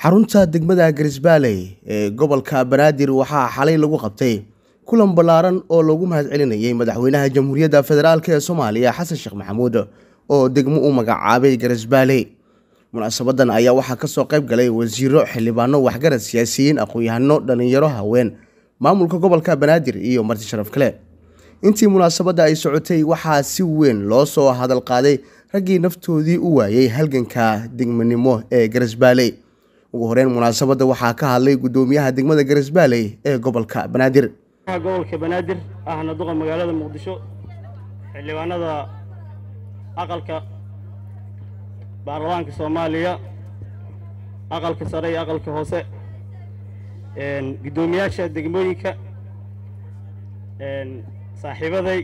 xarunta degmada garisbaaley ee gobolka banaadir waxaa xalay lagu qabtay kulan ballaaran oo lagu mahadcelinayay madaxweynaha jamhuuriyadda federaalk ee soomaaliya xasan sheekh maxamuud oo degmo u magacaabay garisbaaley munaasabadan ayaa waxaa kasoo qayb galay wasiiro xildhibaano waxgarad siyaasiyiin aqoon-yahano dhallinyaro haween maamulka gobolka banaadir iyo marti sharaf kale intii munaasabadda ay socotay waxaa si weyn loo soo hadal qaaday raggii naftoodii u waayey halganka degmanimo ee garisbaaley ugu horeyn munaasabadda waxaa ka hadlay guddoomiyaha degmada garisbaaley ee gobolka banaadir gobolka banaadir ahna duqa magaalada muqdisho xildhibaanada aqalka baarlamaanka soomaaliya aqalka sare iyo aqalka hoose guddoomiyaasha degmooyinka saaxiibaday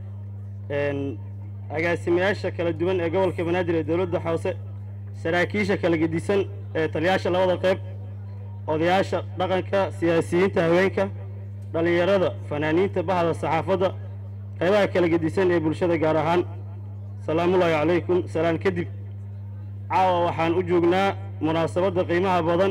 agaasimayaasha kala duwan ee gobolka banaadir ee dowladda hoose saraakiisha kala gedisan ee taliyaasha labada qayb odayaasha dhaqanka siyaasiyiinta haweenka dhallinyarada fanaaniinta bahda saxaafadda qaybaha kala gedisan ee bulshada gaar ahaan salaamullaahi calaykum salaan kadib caawa waxaan u joognaa munaasabadda qiimaha badan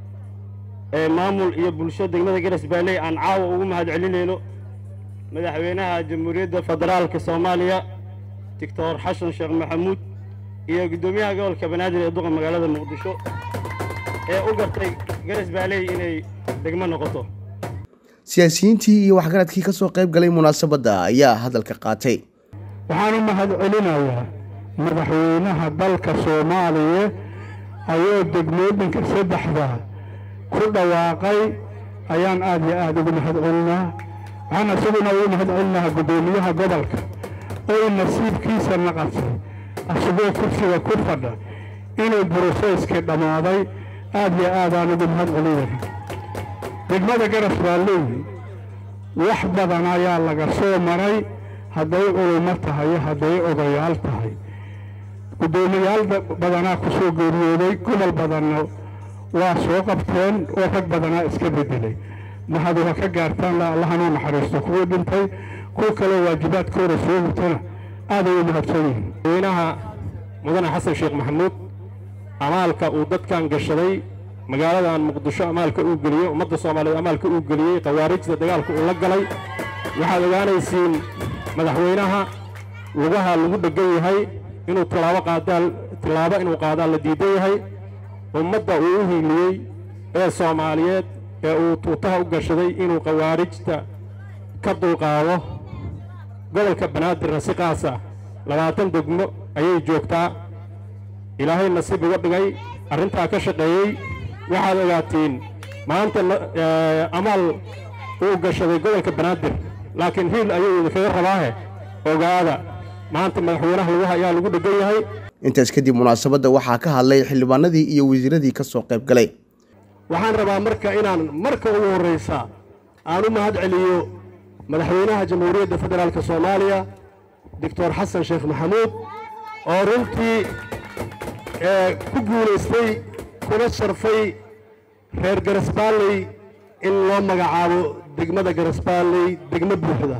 ee maamul iyo bulsho degmada garas baaley aan caawa ugu mahad celinayno madaxweynaha jamhuuriyadda federaalka soomaaliya doctor xasan sheekh maxamuud iyo guddoomiyaha gobolka banaadir ee duqa magaalada muqdisho ee u gartay garas baaley inay degmo noqoto siyaasiyiintii iyo waxgaradkii ka soo qayb galay munaasabadda ayaa hadalka qaatay waxaan u mahad celinayaa madaxweynaha dalka soomaaliya ayuu degmooyinka saddexda ku dhawaaqay ayaan aad iyo aad ugu mahad celinaa waxaan isaguna ugu mahad celinaha guddoomiyaha gobolka oo nasiibkiisa naqasay asagoo kursiga ku fadha inuu broseyskii dhammaaday aad iyo aadaan ugu mahad celinaya degmada garas baaley wax badan ayaa laga soo maray hadday culummo tahay hadday odayaal tahay guddoomiyaal badanaa ku soo geeriyooday gobol badanna waa soo qabteen oo rag badanaa iska bedelay mahad waa ka gaartaan allahanuu naxariisto kuwii dhintay kuwa kaloo waajibaadkooda soo hutana aaday u mahadsan yihiin madaxweynaha mudane xasan sheekh maxamuud amaalka uu dadkan gashaday magaaladan muqdisho amaalka uu geliyey ummadda soomaaliyeed amaalka uu geliyey khawaarijda dagaalka uu la galay waxaad ogaanaysiin madaxweynaha lugaha lagu dheggan yahay inuu tilaabo qaadaan tilaabo inuu qaadaan la diidan yahay ummadda uu u hiiliyey ee soomaaliyeed ee uu tuutaha u gashaday inuu khawaarijta ka dulqaado gobolka banaadirna si qaasa labaatan degmo ayay joogtaa ilaahay nasiib uga dhigay arrintaa ka shaqeeyey waxaad ogaatiin maanta amaal uu gashaday gobolka banaadir laakiin hiil ayuu idinkaga rabaahe ogaada maanta madaxweynaha lugaha ayaa lagu dheggan yahay intaas kadib munaasabadda waxaa ka hadlay xildhibaanadii iyo wasiiradii ka soo qayb galay waxaan rabaa marka inaan marka ugu horraysa aan u mahad celiyo madaxweynaha jamhuuriyadda federaalk soomaaliya doctor xasan sheekh maxamuud oo runtii ku guulaystay kuna sharfay reer garasbaalley in loo magacaabo degmada garasbaalley degmo buuxda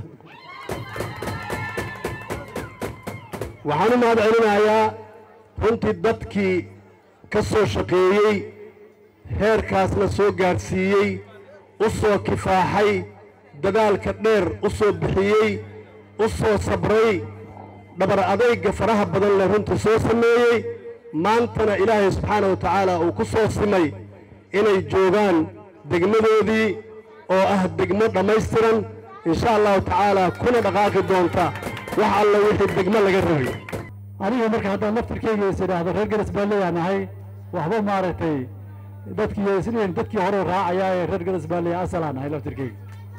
waxaan u mahad celinayaa runtii dadkii ka soo shaqeeyey heerkaasna soo gaadhsiiyey u soo kifaaxay dadaalka dheer u soo bixiyey u soo sabray dhabar adayga faraha badan leh runtii soo sameeyey maantana ilaahay subxaana wa tacaala uu ku soo simay inay joogaan degmadoodii oo ah degmo dhammaystiran insha allahu tacaala kuna dhaqaaqi doonta wax alla wixii degmo laga rabay aniga marka haddaan laftirkeyga is idhaahdo reer garas baaleyaa nahay waxba maaragtay dadkii isliin dadkii hore raacayaa ee reer garas baaleya asalaa nahay laftirkeyga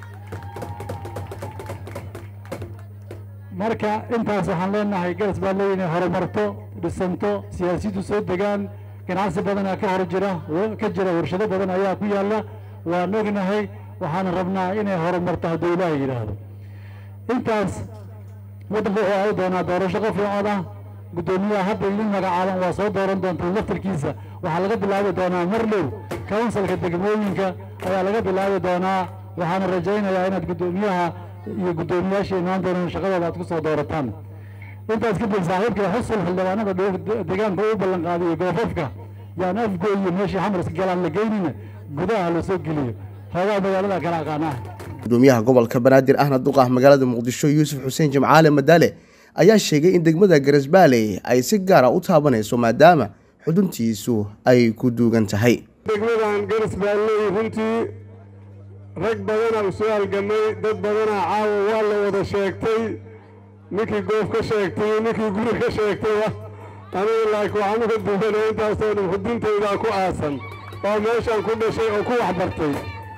marka intaas waxaan leenahay garas baalley inay horumarto dhisanto siyaasiyaddu soo degaan ganacsi badanaa ka hor jira ka jira warshado badan ayaa ku yaalla waan ognahay waxaan rabnaa inay horumarto hadduu ilaaha yidhaahdo intaas waddanka wuxuu aadi doonaa doorasho qof iyo cod ah guddoomiyaha hadda idin magacaaban waa soo dooran doontaan laftirkiisa waxaa laga bilaabi doonaa marlow kawnsalka degmooyinka ayaa laga bilaabi doonaa waxaana rajaynayaa inaad guddoomiyaha iyo guddoomiyaasha imaan doonaan shaqadooda aad ku soo doorataan intaas kadib saaxiibka xusul xildhibaanada deegaanka u ballan qaadiyey goofafka yaan afgooy iyo meeshii xamariska galaan la geynina gudaha la soo geliyo hoogaa magaalada kala aqaanaa gudoomiyaha gobolka banaadir ahna duqa magaalada muqdisho yuusuf xuseen jimcaale madaale ayaa sheegay in degmada garasbaaley ay si gaara u taabanayso maadaama xuduntiisu ay ku duugan tahay degmadan garasbaalley runtii rag badanaa u soo halgamay dad badanaa caawa waa la wada sheegtay ninkii goof ka sheegtay iyo ninkii guri ka sheegtayba anigu laakiin waxaan uga duwanay intaasoo dhan xuduntaydaa ku aasan oo meeshaan ku dhashay oo ku waxbartay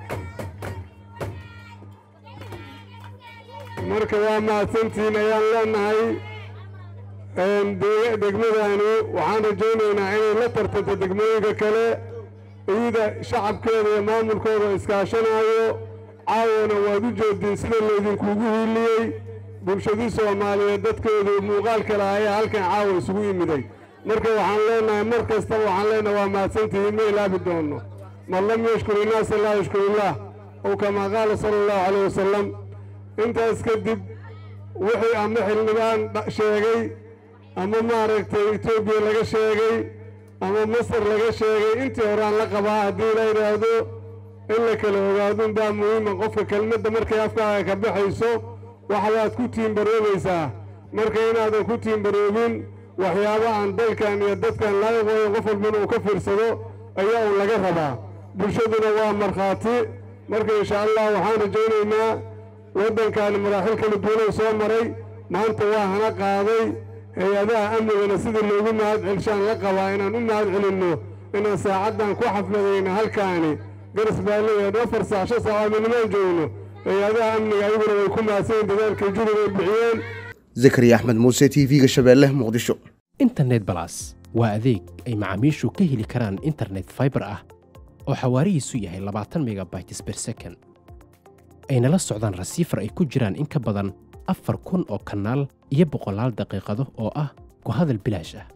marka waa mahadsantiin ayaan leenahay degmadani waxaan rajaynaynaa inay la tartanto degmooyinka kale iyada shacabkeeda iyo maamulkooda iskaashanaayo caawana waad u jeediin sida laydinkugu hiiliyey bulshadii soomaaliyeed dadkoodu muuqaal kale ayaa halkan caawa isugu yimiday marka waxaan leenahay mar kastaba waxaan leenahay waa mahadsantihiin ma ilaabi doonno man lam yashkur innaasa laa yashkur illaah ow kamaa qaala sala allahu calayh wasalam intaas kadib wixii ama xildhibaan sheegay ama maaragtay etoobiya laga sheegay ama masar laga sheegay intii horaan la qabaa haddii la yidhaahdo in la kala ogaadun baa muhiima qofka kelmadda markay afkaaga ka baxayso waxbaad ku tiimbaroobaysaa marka inaadan ku tiimbaroobin waxyaaba aan dalkan iyo dadkan laaqooyo qof walbana uu ka fiirsado ayaa uun laga rabaa bulshaduna waa markhaati marka insha allah waxaan rajaynaynaa waddankaani maraaxil kala duwanay soo maray maanta waa hana qaaday hay-adaha amnigana sidii loogu mahad celshaan la qabaa inaan u mahad celinno inaan saacaddan ku xafladayna halkaani garas baaleeyahay afar saac shan saac aminimaan joogno hay-adaha amniga ayaguna way ku mahadsanyiin dadaalkay jurub ay bixiyeen zakariya axmed muuse t v-ga shabeelle muqdisho internet balas waa adeeg ay macaamiishu ka heli karaan internet faibar ah oo xawaarihiisu yahay labaatan megabytes ber second ayna la socdaan rasiifar ay ku jiraan in ka badan afar kun oo kanaal iyo boqolaal daqiiqado oo ah ku hadal bilaash ah